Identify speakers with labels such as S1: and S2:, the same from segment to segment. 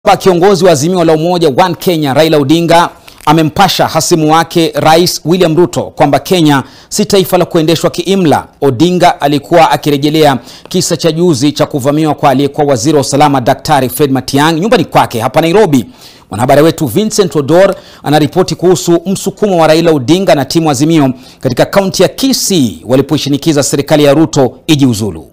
S1: Kiongozi wa Azimio la Umoja One Kenya Raila Odinga amempasha hasimu wake Rais William Ruto kwamba Kenya si taifa la kuendeshwa kiimla. Odinga alikuwa akirejelea kisa cha juzi cha kuvamiwa kwa aliyekuwa waziri wa usalama Daktari Fred Matiang'i nyumbani kwake hapa Nairobi. Mwanahabari wetu Vincent Odor anaripoti kuhusu msukumo wa Raila Odinga na timu Azimio katika kaunti ya Kisii walipoishinikiza serikali ya Ruto ijiuzulu.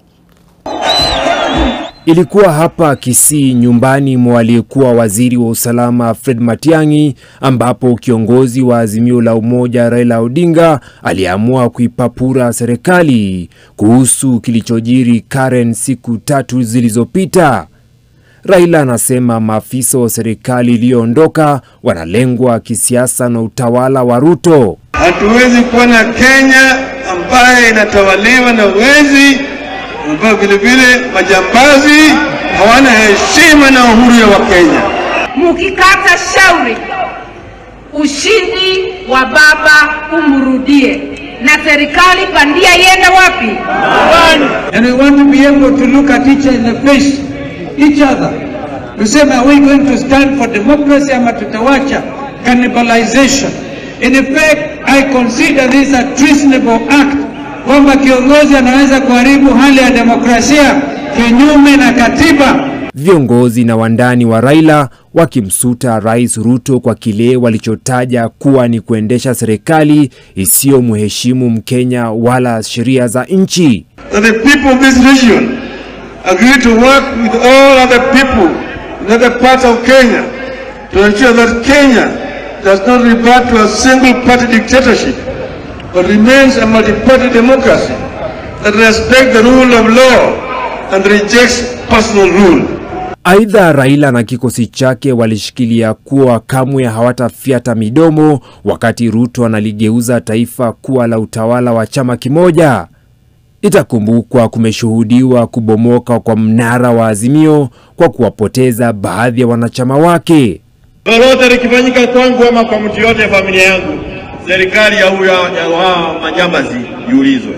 S2: Ilikuwa hapa Kisii, nyumbani mwa aliyekuwa waziri wa usalama Fred Matiang'i, ambapo kiongozi wa Azimio la Umoja Raila Odinga aliamua kuipapura serikali kuhusu kilichojiri Karen siku tatu zilizopita. Raila anasema maafisa wa serikali iliyoondoka wanalengwa kisiasa na utawala wa Ruto.
S3: Hatuwezi kuwa na Kenya ambaye inatawaliwa na wezi ambao vile vile majambazi hawana heshima na uhuru ya Wakenya.
S4: Mukikata shauri, ushindi wa baba umrudie, na serikali bandia iende wapi?
S5: And we want to be able to look at each in the face, each other. Tuseme, are we going to stand for democracy ama tutawacha cannibalization? In effect, I consider this a treasonable act kwamba kiongozi anaweza kuharibu hali ya demokrasia kinyume na katiba.
S2: Viongozi na wandani wa Raila wakimsuta Rais Ruto kwa kile walichotaja kuwa ni kuendesha serikali isiyomheshimu Mkenya wala sheria za nchi.
S3: That the people of this region agree to work with all other people in other parts of Kenya to ensure that Kenya does not revert to a single party dictatorship but remains a multi-party democracy that respects the rule of law and rejects personal rule.
S2: Aidha, Raila na kikosi chake walishikilia kuwa kamwe hawatafyata midomo wakati Ruto analigeuza taifa kuwa la utawala wa chama kimoja. Itakumbukwa kumeshuhudiwa kubomoka kwa mnara wa Azimio kwa kuwapoteza baadhi ya wanachama wake.
S3: Lolote likifanyika kwangu ama kwa mtu yote ya familia yangu, serikali ya huyo ya wao majambazi iulizwe,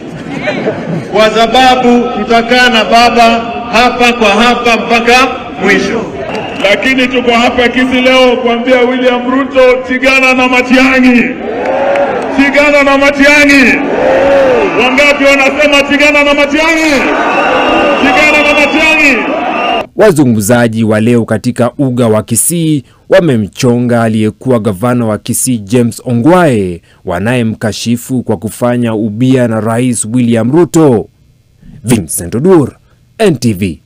S3: kwa sababu tutakaa na baba hapa kwa hapa mpaka mwisho.
S6: Lakini tuko hapa Kisii leo kuambia William Ruto, tigana na Matiang'i, tigana na Matiang'i. Wangapi wanasema tigana na Matiang'i, tigana na Matiang'i?
S2: Wazungumzaji wa leo katika uga wa Kisii wamemchonga aliyekuwa gavana wa Kisii James Ongwae wanayemkashifu kwa kufanya ubia na Rais William Ruto. Vincent Odur, NTV.